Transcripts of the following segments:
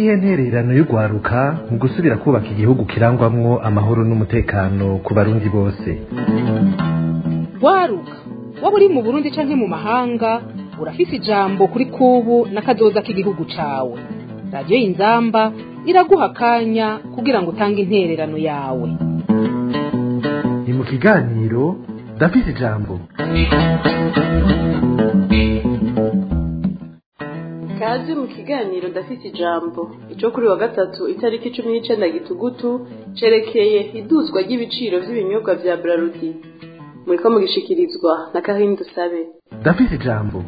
niyihe ntererano y'urwaruka mu gusubira kubaka igihugu kirangwamwo amahoro n'umutekano ku barundi bose rwaruka waba uri mu burundi canke mu mahanga urafise ijambo kuri kubu n'akazoza k'igihugu cawe radiyo y'inzamba iraguha akanya kugira ngo utange intererano yawe ni mu kiganiro ndafise ijambo kazi mu kiganiro ndafite ijambo ico kuri wa gatatu itariki cumi n'icenda gitugutu cerekeye iduzwa ry'ibiciro vy'ibinyobwa vya brarudi muriko mugishikirizwa na kahini dusabe ndafise ijambo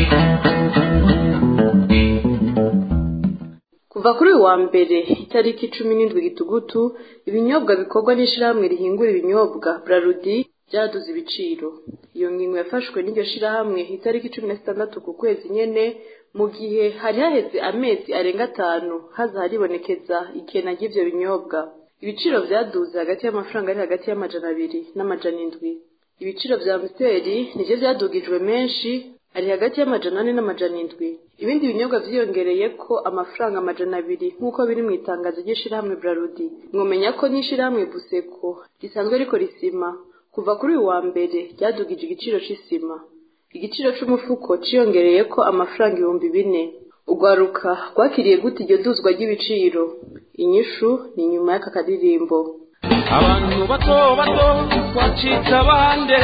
kuva kuri uyu wa mbere itariki cumi n'indwi gitugutu ibinyobwa bikorwa n'ishirahamwe rihingura ibinyobwa brarudi vyaduze ibiciro iyo ngingo yafashwe n'iryo shirahamwe itariki cumi na zitandatu ku kwezi nyene mu gihe hari haheze amezi arenga atanu haza haribonekeza ikena ry'ivyo binyobwa ibiciro vyaduze hagati y'amafaranga ari hagati y'amajana abiri n'amajana indwi ibiciro vya msteri nivyo vyadugijwe menshi ari hagati y'amajana ane n'amajana indwi ibindi binyobwa vyiyongereye ko amafaranga amajana abiri nk'uko biri mu itangazo ry'ishirahamwe brarudi mwomenya ko n'ishirahamwe buseko risanzwe riko risima kuva kuri uyu wa mbere ryadugije igiciro c'isima igiciro c'umufuko ciyongereye ko amafaranga ibihumbi bine urwaruka rwakiriye gute iryo duzwa ry'ibiciro inyishu ni nyuma y'aka karirimbo abantu bato bato twacitse abande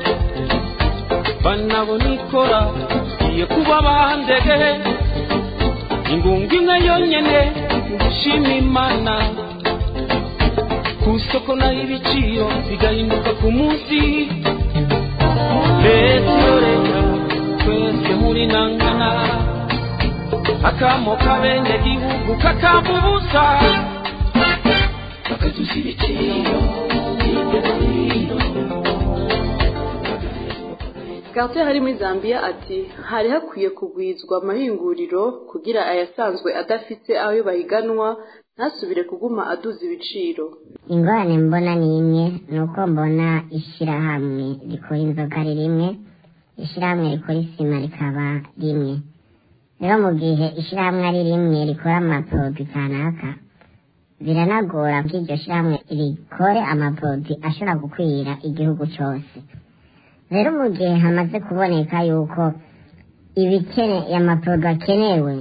banabona ikora iye kuba bandege ingunga imwe yonyene gushima imana ku isoko naho ibiciro bigahinduka ku munsi leta iyo leta twese muri nangana akamo kabene gihugu kakamba ubusa bakaduza ibiciro hirya no hino Carter hari muri Zambia ati hari hakwiye kugwizwa amahinguriro kugira ayasanzwe adafite ayo bahiganwa ntasubire kuguma aduza ibiciro ingorane mbona ni imwe ni uko mbona ishyirahamwe rikora inzoga ari rimwe ishyirahamwe rikora isima rikaba rimwe rero mu gihe ishyirahamwe ari rimwe rikora amaporoduwi kanaka biranagora ko iryo shyirahamwe rikore amaporoduwi ashobora gukwira igihugu cyose rero mu gihe hamaze kuboneka yuko ibikene amaporoduwi akenewe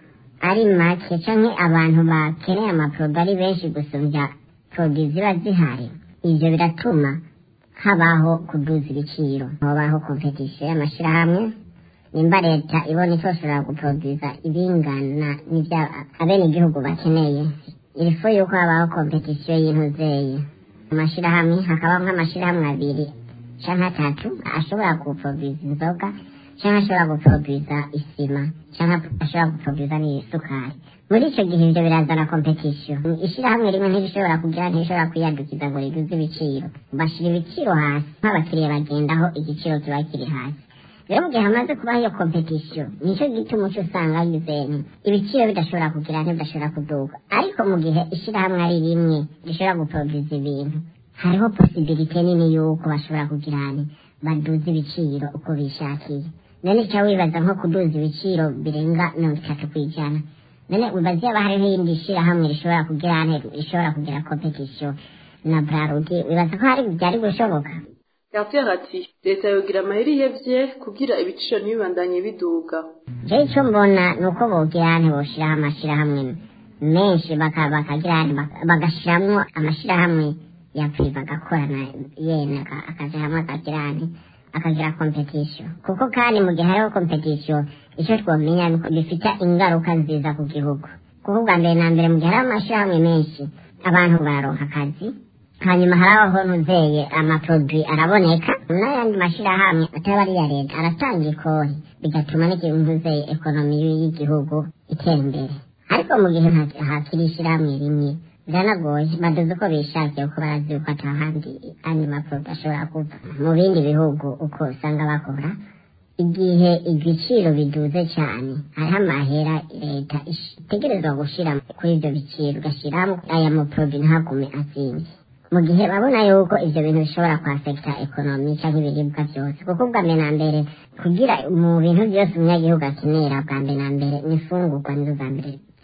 ari make canke abantu bakeneye amaporoduwi ari benshi gusumbya poroduwi ziba zihari ivyo biratuma habaho kuduza ibiciro hobaho kompetisiyo y'amashirahamwe nimba leta ibona itoshobora guporoduza ibingana n'ivya abene igihugu bakeneye irifu yuko habaho kompetisiyo y'intuzeye amashirahamwe hakabaho nk'amashirahamwe abiri canke atatu ashobora guporoduza inzoga canke ashobora guporoduza isima canke ashobora guporoduza n'isukari muri ico gihe ivyo birazana kompetisiyo ishirahamwe rimwe ntirishobora kugira ntirishobora kwiyadukiza ngo riduze ibiciro bashira ibiciro hasi nk'abakiriya bagendaho igiciro kiba kiri hasi rero mu gihe hamaze kubaho iyo kompetisiyo nico gituma uca usanga yuzeni ibiciro bidashobora kugira ntibidashobora kuduga ariko mu gihe ishirahamwe ari rimwe rishobora guporoduza ibintu hariho posibilite nini yuko bashobora kugira nti baduze ibiciro uko bishakiye none ca wibaza nko kuduza ibiciro birenga mirongo itatu kw'ijana none wibaza yaba hariho irindi shirahamwe rishobora kugira nte rishobora kugira kompetisiyo na brarudi wibaza ko hari byari gushoboka Carter ati leta yogira amaheri yevye kugira ibiciro ntibibandanye biduga je ico mbona ni uko bogira nte boshiraho amashirahamwe menshi baka- bakagira nte baka- bagashiramwo amashirahamwe ya priva agakorana yene aka- akaja hamwe akagira nte akagira competition kuko kandi mu gihe hariho competition ico twomenya ni uko bifite ingaruka nziza ku gihugu kuko bwa mbere na mbere mu gihe hariho amashirahamwe menshi abantu bararonka akazi hanyuma harabaho ntuzeye amaproduwi araboneka n'ayandi mashirahamwe ataba ari iya leta aratanga ikori bigatuma n'ikintu ntuzeye ekonomi y'igihugu itera imbere ariko mu gihe nta- hakiri ishirahamwe rimwe biranagoye baduze uko bishakiye kuko barazi yuko atahandi andi maproduwi ashobora kuva mu bindi bihugu uko usanga bakora igihe ibiciro biduze cyane hariho amahera leta itegerezwa gushira kuri ibyo biciro ugashyiramo aya maproduwi ntagume azinze mu gihe babona yuko ivyo bintu bishobora kwafekita ekonomi canke ibiribwa vyose kuko bwa mbere na mbere kugira mu bintu vyose umunyagihugu akenera bwa mbere na mbere n'imfungurwa nizo za mbere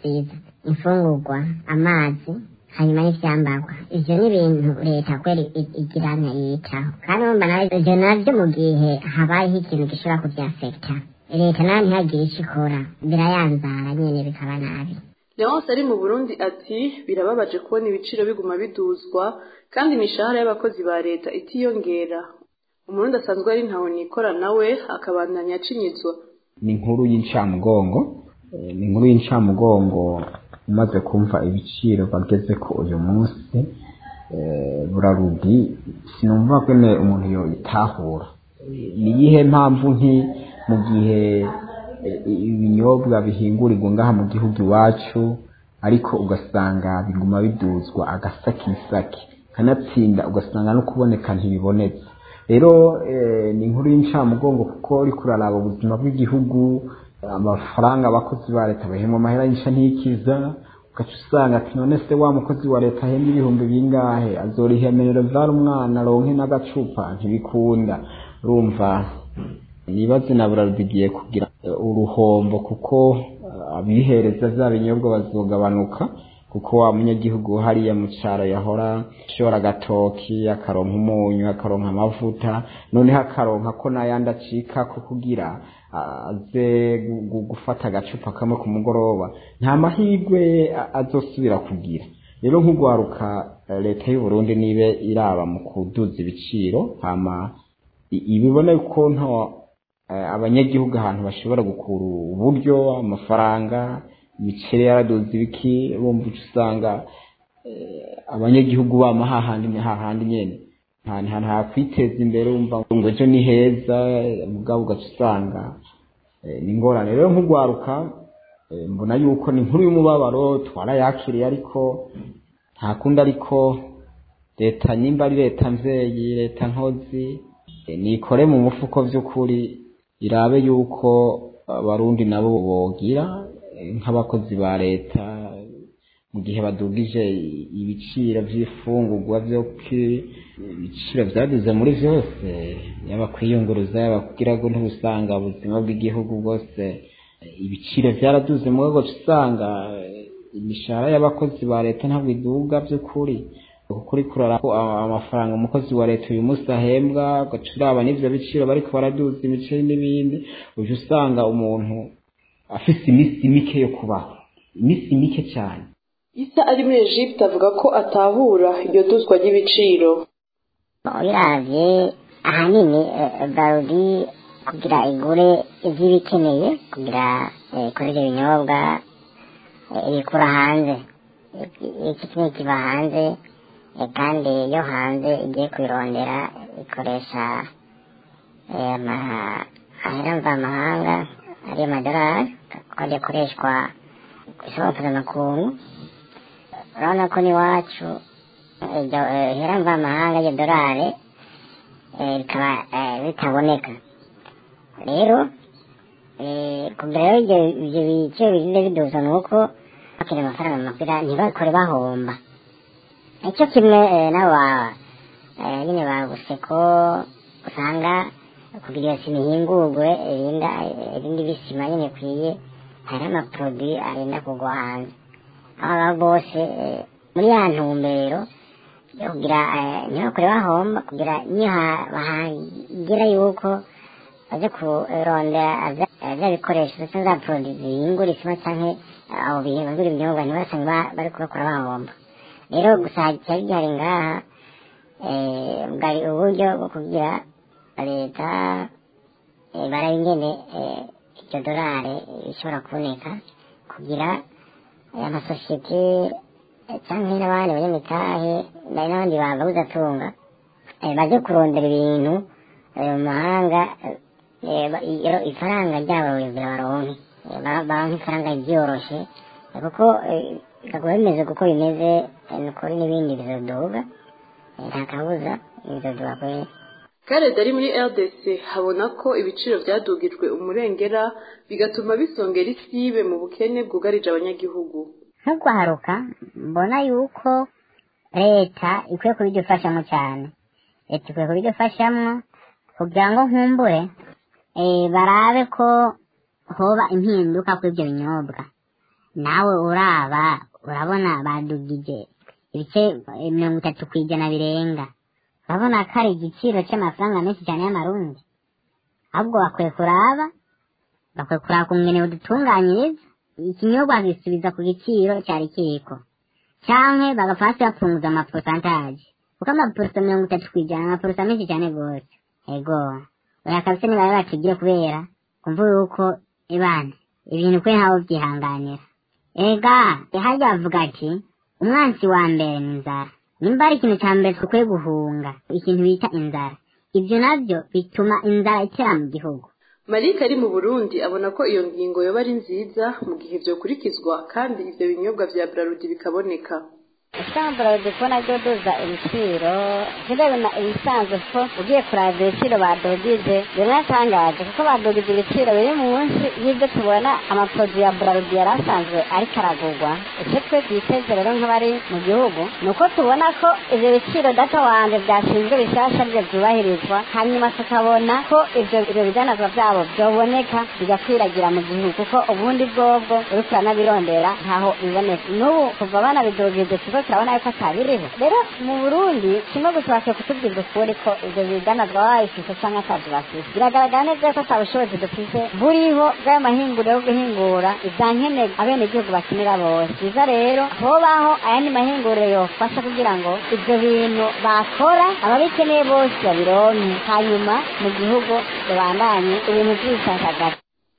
byiza imfungurwa amazi hanyuma n'ivyambagwa ivyo ni ibintu leta kweri i- igira ntiyitaho kandi urumva nawe ivyo navyo mu gihe habayeho ikintu gishobora kuvyafekta leta nayo ntihagire ico ikora birayanzara nyene bikaba nabi leonce ari mu burundi ati birababaje kubona ibiciro biguma biduzwa kandi imishahara y'abakozi ba leta itiyongera umurundi asanzwe ari ntawe nikora nawe akabandanya acinyizwa ni inkuru y'incamugongo Eh, ni inkuru y'incamugongo umaze kumva ibiciro bageze ko uyu munsi eh, burarudi sinumva kwene umuntu yoyitahura Eh, ni iyihe mpamvu nki mu gihe eh, ibinyobwa bihingurirwa ngaha mu gihugu iwacu ariko ugasanga biguma biduzwa agasakisaki kanatsinda ugasanga no kuboneka ntibibonetse rero eh, ni inkuru y'incamugongo kuko uriko uraraba ubuzima bw'igihugu amafaranga abakozi ba leta bahembwa amahera y'inca ntikiza ugaca usanga ati none se wa mukozi wa leta ahembwa ibihumbi bingahe azorihemerera vyara umwana aronke n'agacupa ntibikunda urumva nibaze na burarudigiye kugira eh, uruhombo kuko eh, abihereza vya binyobwa bazogabanuka kuko wa munyagihugu hariya mu caro yahora ashora agatoki akaronka umunyu akaronka amavuta noneho akaronka ko n'ayandi acikako kugira ah, aze gu- gu- gufata agacupa kamwe ku mugoroba nta mahirwe a- azosubira kugira rero nk'ugwaruka eh, leta y'u Burundi nibe iraba mu kuduza ibiciro hama i- ibibona ko nta eh, abanyagihugu ahantu bashobora gukura uburyo amafaranga imiceri yaraduze ibiki bumva uca usanga eh, abanyagihugu bama hahandi ni hahandi nyene nta nta nta kwiteza imbere wumva ngo ejo ni heza eh, mugabo ugaca usanga eh, ni ingorane rero nk'ugwaruka eh, mbona yuko ni inkuru y'umubabaro twarayakiriye ariko nta kundi ariko leta nyimba ari leta mvyeyi leta nkozi eh, nikore mu mufuko vy'ukuri irabe yuko abarundi nabo bogira eh, nk'abakozi ba leta mu gihe badugije ibiciro vy'ifungurwa vyo ki- ibiciro vyaduze muri vyose yaba kwiyunguruza yaba kugira ngo ntibusanga ubuzima bw'igihugu bwose eh, ibiciro vyaraduze mu rwego usanga eh, imishahara y'abakozi ba leta ntabwo iduga vy'ukuri ukuri kurara ko a- amafaranga umukozi wa leta uyu munsi ahembwa ugaca uraba n'ivyo biciro bariko baraduza imiceri n'ibindi uje usanga umuntu afise iminsi mike yo kubaho iminsi mike cyane isa ari muri egypte avuga ko atahura iryo duzwa ry'ibiciro ubiravye ahanini eh, barudi kugira igure ivy'ibikeneye kugira eh, ikore ivyo binyobwa eh, ibikura hanze Iki- iki kimwe kiva hanze eh, kandi iyo hanze igiye kubirondera ikoresha eh, ama- ahera mvamahanga ari amadolari kandi akoreshwa kw'isoko mpuzamakungu urabona ko n'iwacu iryo eh, hera mvamahanga iryo dorari eh, rikaba eh, ritaboneka rero eh, kugira rero ibyo ibyo biciro bigenda biduza ni uko bakira amafaranga makugira ntibakore bahomba icyo kimwe eh, n'aba eh, nyine baguse ko usanga kugira iyo sima ihingurwe irinda irindi bisima nyine ikwiye hari amaproduwi arinda kugwa hanze aho aba bose eh, muri ya ntumbero yo kugira eh, ntibakore bahomba kugira niyo ha- bahagira yuko baje kurondera vya- vya bikoresho ndetse za produit zihingura isima canke eh, abo bihingura ibinyobwa ntibasange ba- bariko bakora bahomba rero gusa cyari gihari ngaha eh, bwari uburyo bwo kugira leta eh, baraba ingene eh, iryo dorari rishobora kuboneka kugira aya masosiyete eh, canke n'abandi banyamitahe nari n'abandi bababuza atunga eh, baje kurondera ibintu eh, mu mahanga eh, ba- iyo- ifaranga ryabo kugira baronke Eh, ba- baronke ifaranga ryoroshe eh, kuko eh, bikaguma bimeze kuko bimeze eh, ni ukuri n'ibindi bizoduga eh, nta kabuza bizoduga kweri karede ari muri rdc habona ko ibiciro vyadugijwe umurengera bigatuma bisongera isibe mu bukene bwugarije abanyagihugu nk'urwaruka mbona yuko leta ikwiye kubidufashamo cyane leta ikwiye kubidufashamo kugira ngo nkumbure eh, barabe ko hoba impinduka kuri ibyo binyobwa nawe uraba urabona badugije ibice mirongo itatu ku ijana birenga urabona ko ari igiciro cy'amafaranga menshi cyane y'amarundi ahubwo bakwiye kuraba bakwiye kuraba kumwene udutunganyiriza ikinyobwa gisubiza ku giciro cyari kiriko canke bagapfa hasi bapunguza amaposantaje kuko amaporosa mirongo itatu ku ijana amaporosa menshi cyane rwose ego oya kabisa nibabe batugire kubera kumva yuko ibana ibintu kuri ntawe byihanganira ega hajya bavuga ati umwansi wa mbere ni inzara nimba ari ikintu cya mbere dukwiye guhunga ikintu bita inzara ibyo nabyo bituma inzara itera mu gihugu marike ari mu burundi abona ko iyo ngingo yoba ari nziza mu gihe byokurikizwa kandi ivyo binyobwa vya brarudi bikaboneka isambura dukubona ryo duza ibiciro ntibabona ibisanzwe ko ugiye kuraba ibiciro badugije biratangaje kuko badugije ibiciro biri munsi y'ibyo tubona amaporoduwi ya burarudi yari asanzwe ariko aragurwa icyo twe twiteze rero nk'abari mu gihugu ni uko tubona ko ibyo biciro data wanjye byashinzwe bishyashya byo byubahirizwa hanyuma tukabona ko ibyo ibyo bidanazwa byabo byoboneka bigakwiragira mu gihugu kuko ubundi bwobwo uriko uranabirondera ntaho biboneka n'ubu kuva banabidugije kigo turabona yuko atabiriho rero mu burundi kimwe gusa bakwiye kutubwira ukuri ko ibyo bidanazwa babifise canke atazi bafise biragaragara neza yuko ata bushobozi dufise buriho bw'ayo mahinguriro yo guhingura ivya nkenerwa abenegihugu bakenera bose biza rero hobaho ayandi mahinguriro yofasha kugira ngo ivyo bintu bakora ababikeneye bose babironke hanyuma mu gihugu babandanye ibintu vy'ibishashagara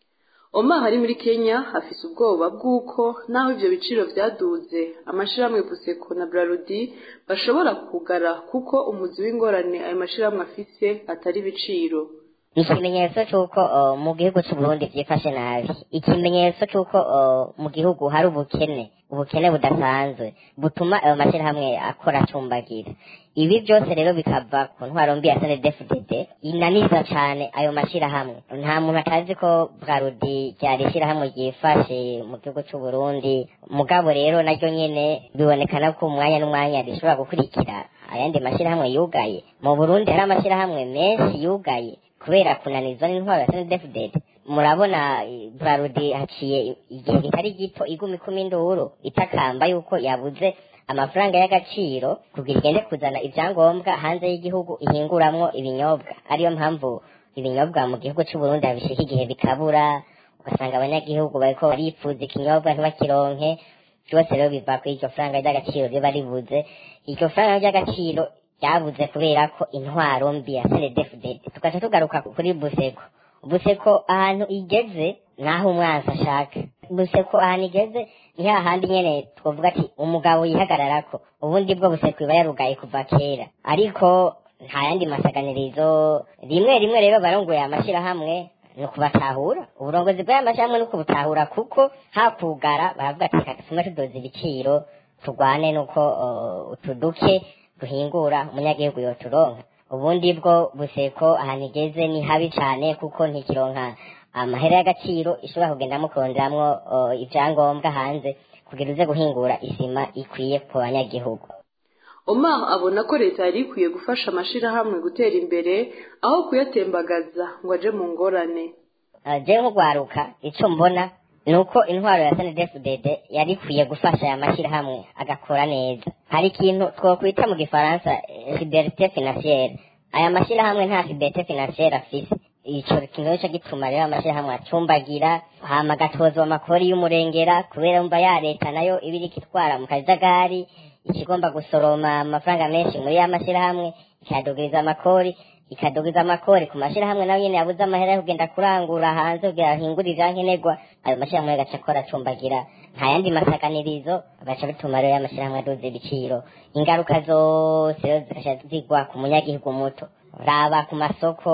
Omar ari muri Kenya afise ubwoba bw'uko naho ivyo biciro vyaduze amashirahamwe Buseko na Brarudi bashobora kugara kuko umuzi w'ingorane ayo mashirahamwe afise atari ibiciro ikimenyetso cy'uko uh, mu gihugu cy'u Burundi byifashe nabi ikimenyetso cy'uko uh, mu gihugu hari ubukene ubukene budasanzwe butuma ayo mashyirahamwe akora acumbagira ibi byose rero bikava ku ntwaro mbi ya snedfdd inaniza cyane ayo mashyirahamwe nta muntu atazi ko bwarudi ryari ishyirahamwe ryifashe mu gihugu cy'u Burundi mugabo rero naryo nyene bibonekana ko umwanya n'umwanya rishobora gukurikira ayandi mashyirahamwe yugaye mu Burundi hari amashyirahamwe menshi yugaye kubera kunanizwa n'intwaro ya snedfdd murabona burarudi haciye igihe kitari gito iguma ikumi induru itakamba yuko yabuze amafaranga y'agaciro kugira igende kuzana ibyangombwa hanze y'igihugu ihinguramwo ibinyobwa ariyo mpamvu ibinyobwa mu gihugu cy'u Burundi habishika igihe bikabura ugasanga abanyagihugu bariko baripfuza ikinyobwa ntibakironke byose rero biva kuri iryo faranga ry'agaciro riba ribuze iryo faranga ry'agaciro ryabuze kubera ko intwaro mbi ya snedfdd tugaca tugaruka kuri buseko buseko ahantu igeze naho umwansi ashaka buseko ahantu igeze ni hahandi nyene twavuga ati umugabo yihagararako ubundi bwo buseko iba yarugaye kuva kera ariko nta yandi masaganirizo rimwe rimwe rero barongoye amashirahamwe ni ukubatahura uburongozi bw'aya mashyirahamwe ni ukubutahura kuko hakugara baravuga ati reka tume tudoza ibiciro turwane nuko uh, utuduke duhingura umunyagihugu yoturonka ubundi bwo buseko ahantu igeze ni habi cyane kuko ntikironka amahera y'agaciro ishobora kugendamo kuronderamwo uh, ibyangombwa hanze kugira uze guhingura isima ikwiye ku banyagihugu Omar abona ko leta yari ikwiye gufasha amashirahamwe gutera imbere aho kuyatembagaza ngo aje mu ngorane uh, je nk'ugwaruka ico mbona nuko intwaro ya SNDFDD yari ikwiye gufasha aya mashyirahamwe agakora neza hari ikintu twokwita mu gifaransa eh, fidelite financiere aya mashyirahamwe nta fidelite financiere afise ico kintu nico gituma rero amashyirahamwe acumbagira hama agatozwa amakori y'umurengera kubera mva ya leta nayo iba iriko itwara mu kajagari ikigomba gusoroma amafaranga menshi muri ya mashyirahamwe ikayadugiriza amakori ikadugiza amakori ku mashyirahamwe nayo nyene yabuze amahera yo kugenda kurangura hanze kugira ahingure ivyankenerwa ayo mashyirahamwe agaca akora acumbagira nta yandi masaganirizo agaca bituma rero y'amashyirahamwe aduza ibiciro ingaruka zose rero zigaca zigwa ku munyagihugu muto raba ku masoko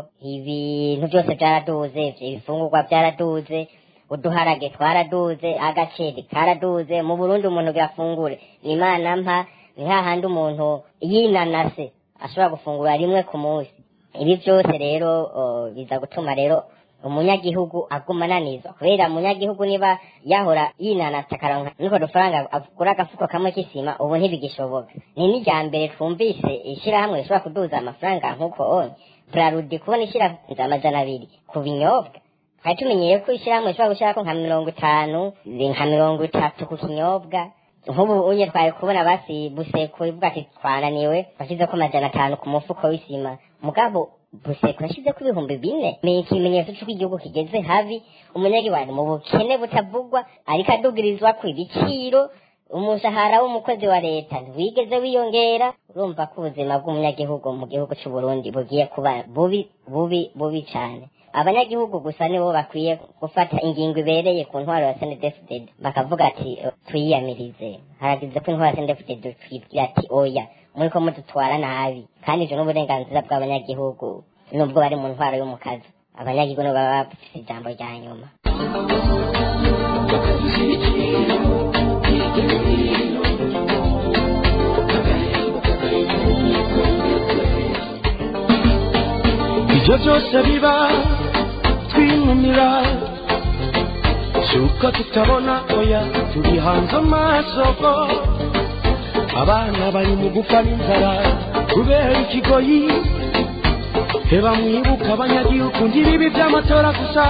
ibintu byose byaraduze ibifungurwa byaraduze uduharage twaraduze agaceri karaduze mu burundi umuntu birafungure ni imana mpa ni hahandi umuntu yinanase ashobora gufungura rimwe ku munsi ibi byose rero uh, biza gutuma rero umunyagihugu aguma ananizwa kubera umunyagihugu niba yahora yinanata akaronka niko dufaranga agura agafuko kamwe k'isima ubu ntibigishoboka ni n'irya mbere twumvise ishyirahamwe rishobora kuduza amafaranga nk'uko onye burarudi kubona ishyirahamwe amajana abiri ku binyobwa twari tumenyeye ko ishyirahamwe rishobora gushyirako nka mirongo itanu nka mirongo itatu ku kinyobwa nk'ubu unye twari kubona basi buseko ivuga ati twananiwe bashyize ko amajana atanu ku mufuko w'isima mugabo buseko yashyize ko ibihumbi bine ni ikimenyetso cy'uko igihugu kigeze habi umunyagihugu mu bukene butavugwa ariko adugirizwa ku ibiciro umushahara w'umukozi wa leta ntiwigeze wiyongera urumva ko ubuzima bw'umunyagihugu mu gihugu cy'u Burundi bugiye kuba bubi bubi bubi cyane abanyagihugu gusa nibo bakwiye gufata ingingo ibereye ku ntwaro ya senedefudede bakavuga ati twiyamirize haragize ko intwaro ya senedefudede twibwira ati oya muri ko mudutwara nabi kandi ibyo n'uburenganzira bw'abanyagihugu nubwo bari mu ntwaro y'umukazi abanyagihugu nibo baba bafite ijambo rya nyuma ibyo byose biba twinumira si uko tutabona oya turi hanze amaso abana bari mu gupfa n'inzara kubera ikigoyi heba mwibuka abanyagihugu ngibibi by'amatora gusa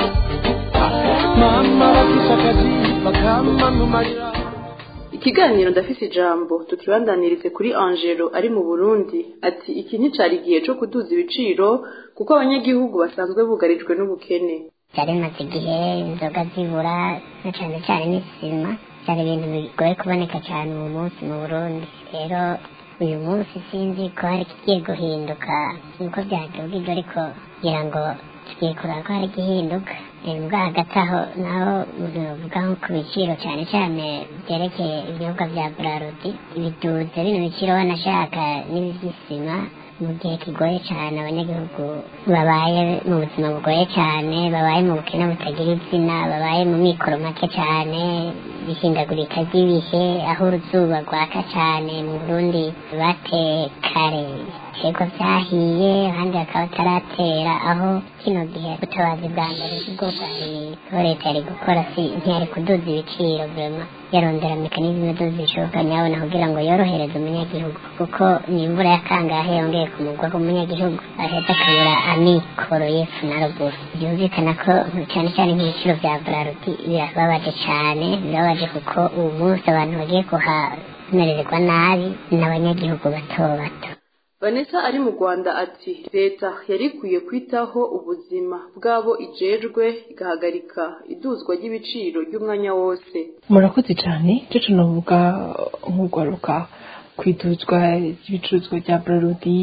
mama bafise akazi bakamanumarira ikiganiro ndafise ijambo tukibandanirize kuri angelo ari mu burundi ati iki nticari igihe co kuduza ibiciro kuko abanyagihugu basanzwe bugarijwe n'ubukene byari bimaze igihe inzoga zibura na cyane cyane n'isima byari ibintu bigoye kuboneka cyane uyu munsi mu burundi rero uyu munsi sinzi ko hari ikigiye guhinduka niko byatubwirwa ariko kugira ngo tugiye kureba ko hari igihinduka mbwa hagati aho naho bivuga nko ku biciro cyane cyane byerekeye ibinyobwa bya burarudi biduze bino biciro wanashaka n'iby'isima mu gihe kigoye cyane abanyagihugu babaye mu buzima bugoye cyane babaye mu bukene butagira izina babaye mu mikoro make cyane ihindagurika ry'ibihe aho uruzuba rwaka cyane mu burundi bateye kare ibiterwa byahiye ahandi bakaba bataratera aho kino gihe ubutabazi bwa mbere bwo bwari aho leta yari gukora si ntiyari kuduza ibiciro vrema yarondera mekanizme doza ibishoboka nyabona kugira ngo yorohereze umunyagihugu kuko ni imvura yakangahe yongeye kumugwa ku munyagihugu aheza akabura amikoro y'epfo na ruguru byumvikana ko cyane cyane nk'ibiciro bya buraruti birababaje cyane birababaje kuko ubu munsi abantu bagiye kuhamererwa nabi n'abanyagihugu bato bato vanessa ari mu rwanda ati leta yari ikwiye kwitaho ubuzima bw'abo ijejwe igahagarika iduzwa ry'ibiciro ry'umwanya wose murakoze cyane icyo tunavuga nk'urwaruka ku iduzwa ry'ibicuruzwa bya burarudi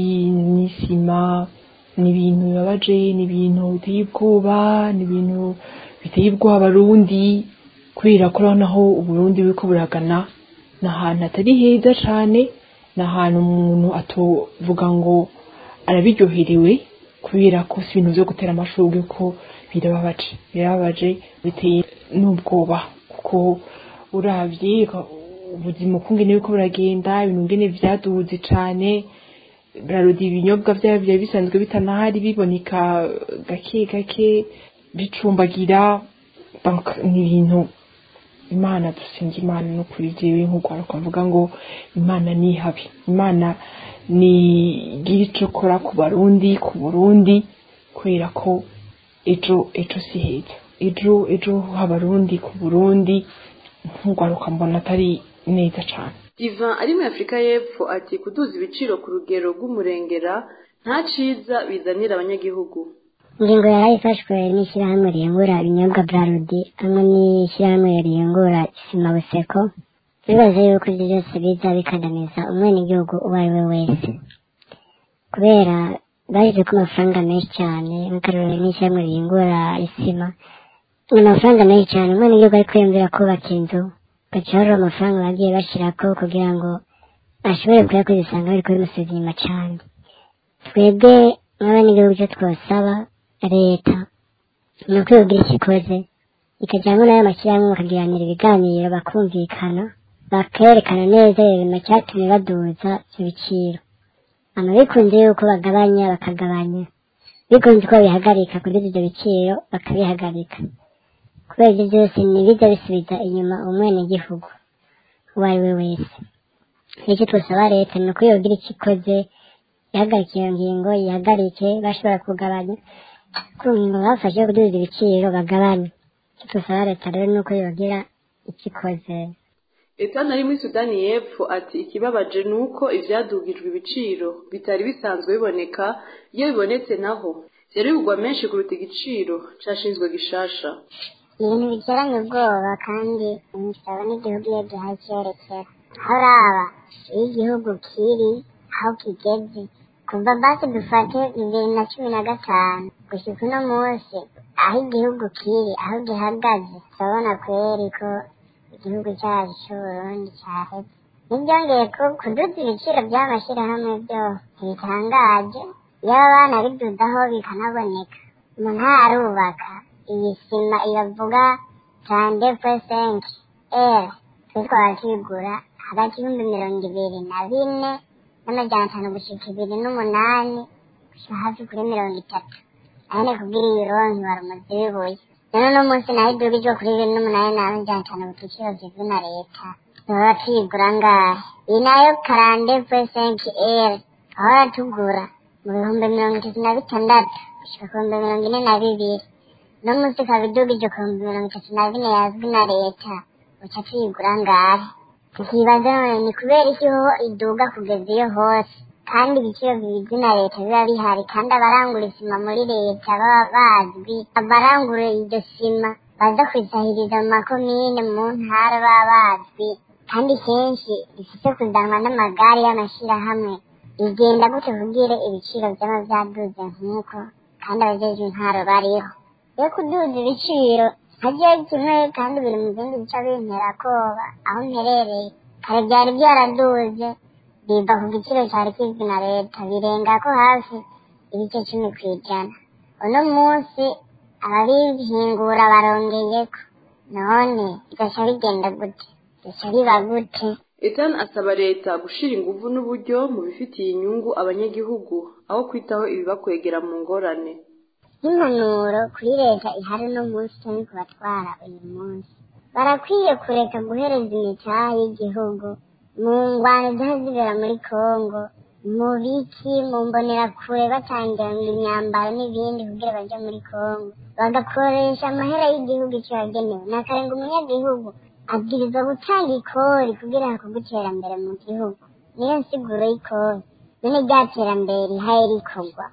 n'isima ni ibintu bibabaje ni ibintu biteye ubwoba ni ibintu biteye ubwoba abarundi kubera ko urabona aho uburundi buriko buragana ni ahantu hatari heza cyane ni ahantu umuntu atovuga ngo arabiryoherewe kubera ko si ibintu byo gutera amashurwe ko birababaje birababaje biteye n'ubwoba kuko urabye ubuzima ukungene buriko buragenda ibintu ngene vyaduze cane bararudi ibinyobwa vyabo vyari bisanzwe bitanahari biboneka gake gake bicumbagira ni ibintu imana dusenga imana no kuri jewe nk'urwaruka mvuga ngo imana nihabi imana ni gira ico kora ku barundi ku burundi kubera ko ejo ejo si heza ejo ejo h'abarundi ku burundi nk'urwaruka mbona atari neza cane divan ari muri afurika y'epfo ati kuduza ibiciro ku rugero rw'umurengera nta ciza bizanira abanyagihugu ingingo yari ifashwe n'ishyirahamwe riyungura ibinyobwa burarudi hamwe n'ishyirahamwe riyungura isima buseko bibaze yuko ibyo byose biza bikandamiza umwenegihugu uwo ari we wese kubera bashyize ko amafaranga menshi cyane nk'akarorero n'ishyirahamwe riyungura isima ni amafaranga menshi cyane umwenegihugu ari kwiyumvira kubaka inzu gaca hari amafaranga bagiye bashyirako kugira ngo ashobore kuyakoresha usanga bari kubimusubiza inyuma cyane twebwe nk'abenegihugu icyo twasaba leta ni uko yogira icyo ikoze ikajyamo n'ayo mashyirahamwe bakagiranira ibiganiro bakumvikana bakerekana neza ibintu cyatumye baduza ibiciro ama bikunze yuko bagabanya bakagabanya bikunze ko bihagarika kugira ibyo biciro bakabihagarika kubera ibyo byose ntibijya bisubiza inyuma umwenegihugu uwo ari we wese icyo twasaba leta ni uko yogira icyo ikoze ihagarika iyo ngingo yihagarike bashobora kugabanya ku ngingo bafashe yo kuduza ibiciro bagabanye icyo dusaba leta rero ni uko yogira icyo ikoze Etana ari muri Sudani y'Epfo ati ikibabaje ni uko ivyadugijwe ibiciro bitari bisanzwe biboneka iyo bibonetse naho vyari bigurwa menshi kuruta igiciro cashinzwe gishasha ibintu biteranye ubwoba kandi imisoro n'igihugu iyo gihaye icyerekera aho uraba iyo igihugu kiri aho kigeze kuva basi dufate bibiri na cumi na gatanu gushyika uno munsi aho igihugu kiri aho gihagaze turabona kweri ko igihugu cyacu cy'uburundi cyaheze ntibyongeye ko kuduza ibiciro by'amashyirahamwe byo ntibitangaje iyo abana bidudaho bikanaboneka umuntu arubaka iyi sima ibavuga tande pesenki eri twe twaba tuyigura hagati y'ibihumbi mirongo ibiri na bine n'amajyana atanu gushika ibiri n'umunani gushika hafi kuri mirongo itatu ahene kubwira iyi ronki wari umuzi w'ibuye rero uno munsi nayo iduga ijya kuri bibiri n'umunani n'amajyana atanu ku giciro kizwi na leta baba tuyigura ngahe iyi nayo karande pesenki eri ahora tugura mu bihumbi mirongo itatu na bitandatu gushika ku bihumbi mirongo ine na bibiri uno munsi ikaba iduga ijya ku bihumbi mirongo itatu na bine yazwi na leta uca tuyigura ngahe tukibaza none ni kubera iki ho iduga kugeza iyo hose kandi ibiciro bizwi na leta biba bihari kandi abarangura isima muri leta baba bazwi abarangura iryo sima baza kwisahiriza mu makomine mu ntara baba bazwi kandi kenshi rifite kuzanwa n'amagare y'amashyirahamwe bigenda gute kubwire ibiciro byaba byaduze nk'uko kandi abajejwe intwaro bariho yo kuduza ibiciro ntajya kimwe kandi biri mu bindi bice bintera koba aho mperereye kare byari byaraduze biva ku giciro cyari kizwi na leta birenga ko hafi ibice cumi ku ijana uno munsi ababihingura barongeyeko none bigaca bigenda gute bigaca biba gute Ethan asaba leta gushira inguvu n'uburyo mu bifitiye inyungu abanyagihugu aho kwitaho ibibakwegera mu ngorane nk'impanuro kuri leta ihari uno munsi cyangwa ku batwara uyu munsi barakwiye kureka guhereza imitaha y'igihugu mu ngwano ziba zibera muri kongo mu biki mu mbonerakure batangira ngo imyambaro n'ibindi kugira bajye muri kongo bagakoresha amahera y'igihugu icyo yagenewe ni akarenga umunyagihugu abwirizwa gutanga ikori kugira ngo iterambere mu gihugu niyo nsiguro y'ikori none rya terambere rihaye rikorwa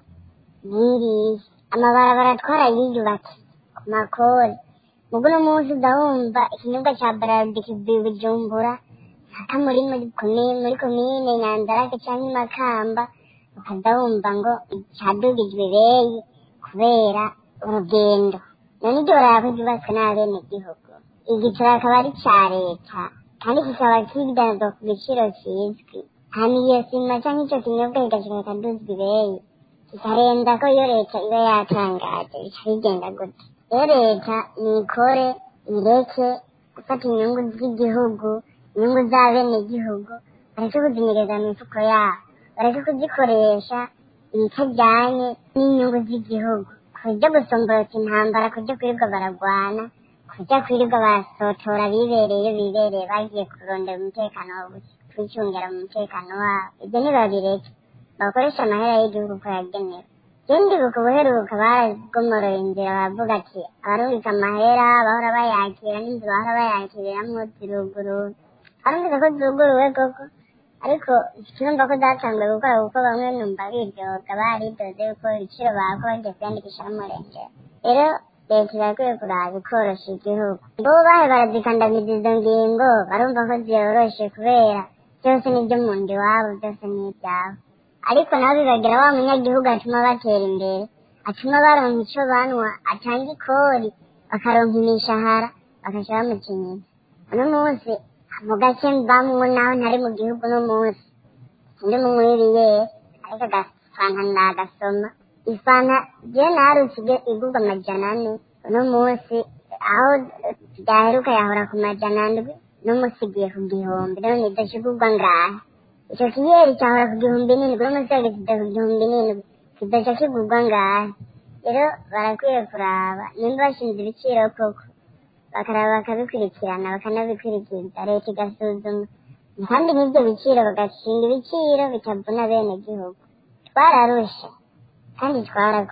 n'iriya amabarabara twarayiyubatse ku makori mugo uno munsi udahumva ikinyobwa cya bararudi kivuye bujumbura aka muri muri komine muri komine nyanzarake cyangwa imakamba ukaza wumva ngo cyadugijwe beyi kubera urugendo none iryo barabara ko ryubatswe n'abenegihugu igiciro akaba ari icya leta kandi kikaba kidanzwa ku giciro kizwi hanyuma iyo sima cyangwa icyo kinyobwa kigashika kikaduzwa ibeyi kikarenza ko iyo leta iba yatangaje bica bigenda gute iyo leta nikore ireke gufata inyungu z'igihugu inyungu z'abenegihugu bareke kuzinyereza mu mifuko yabo bareke kuzikoresha ibitajyanye n'inyungu z'igihugu kujya gusomborota intambara kujya kwirirwa baragwana kujya kwirirwa barasotora bibereye bibereye bagiye kurondera umutekano kwicungira mu mutekano wabo ibyo ntibabireke bakoresha amahera y'igihugu uko yagenewe ikindi buka ubuheruka baragomoroye inzira baravuga ati abarungika amahera bahora bayakira n'inzu bahora bayakiriramwo ziruguru barumvise ko zuguruwe koko ariko turumva ko zatanguye gukora kuko bamwe numva biryoga baridoze yuko ibiciro bako bagiye kwiyandikisha n'umurenge rero leta irakwiye kuraba ikorosha igihugu bo bahe barazikandamiza izo ngingo barumva ko ziyoroshe kubera byose n'ibyo mu nda iwabo byose ni ibyabo ariko nabo bibagira wa munyagihugu atuma batera imbere atuma baronka icyo banywa atanga ikori bakaronka imishahara bakaca bamukenyeza uno munsi mu gace mbamwo naho ntari mu gihugu uno munsi ndi mu mwiriye ariko agafanta ndagasoma ifanta je narutse igurwa amajana ane uno munsi aho byaheruka yahora ku majana ndwi n'umunsi igiye ku gihumbi none idashigurwa ngahe icyo kiyeri cyahora ku gihumbi n'indwi uno munsi yageze ku gihumbi n'indwi kidaca kigurwa ngahe rero barakwiye kuraba nimba bashinze ibiciro koko bakaraba bakabikurikirana bakanabikurikiza leta igasuzuma kandi n'ibyo biciro bagashinga ibiciro bitavuna bene gihugu twararushe kandi twarakoze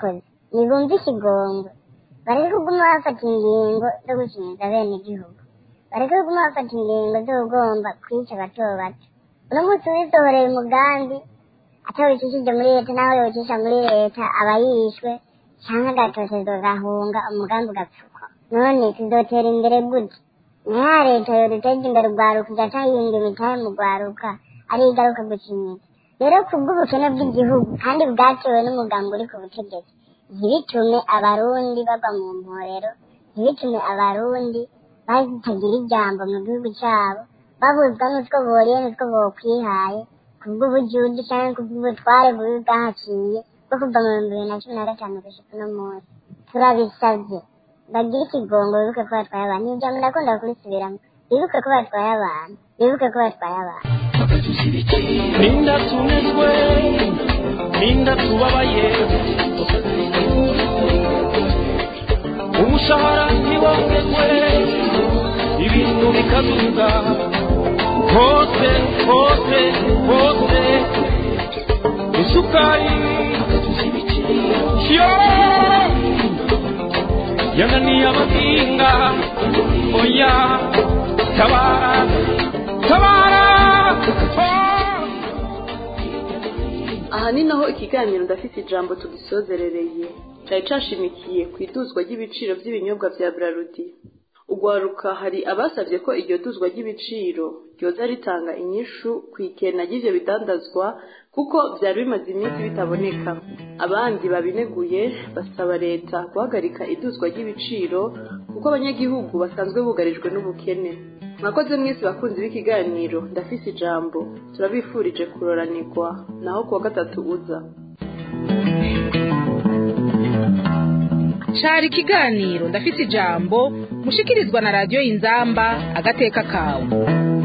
nibumve ikigongwe bareke kuguma bafata ingingo zo gukinyiza bene igihugu bareke kuguma bafata ingingo zo kugomba kwica bato bato uno munsi wisohoreye umugambi atawicishije muri leta naho yocisha muri leta aba yishwe canke agatotezo gahunga umugambi ugapfukwa none tuzotera imbere gute naya leta yoduteje imbere urwaruka igaca yinga imitahe mu rwaruka ari igaruka gukinyiza rero kubw'ubukene bw'igihugu kandi bwatewe n'umugambi uri ku butegetsi ntibitume abarundi bagwa mu mporero ntibitume abarundi batagira ijambo mu gihugu cyabo babuzwa n'utwo boriye n'utwo bokwihaye kubw'ubujuju cyangwa kubw'ubutware bubi bwahaciye bwo kuva mu bihumbi bibiri na cumi na gatanu gushika uno munsi turabisabye bagire ikigongo bibuke ko batwaye abantu iyo jambo ndakunda kurisubiramo bibuke ko batwaye abantu bibuke ko batwaye abantu ninda tunezwe ninda tubabaye umushahara ntiwongezwe ibintu bikaduga hose hose hose isukari yo yananiye abahinga oya tabara tabara oh! aha ni naho ikiganiro ndafite ijambo tugisozerereye cyari cashimikiye ku iduzwa ry'ibiciro by'ibinyobwa bya brarudi ugwaruka hari abasabye ko iryo duzwa ry'ibiciro ryoza ritanga inyishu ku ikena ry'ivyo bidandazwa kuko byari bimaze iminsi bitaboneka abandi babineguye basaba leta guhagarika iduzwa ry'ibiciro kuko abanyagihugu basanzwe bugarijwe n'ubukene mwakoze mwese bakunzi b'ikiganiro ndafise ijambo turabifurije kuroranirwa naho kuwa gatatu uza cari ikiganiro ndafise ijambo mushikirizwa na radiyo inzamba agateka kawe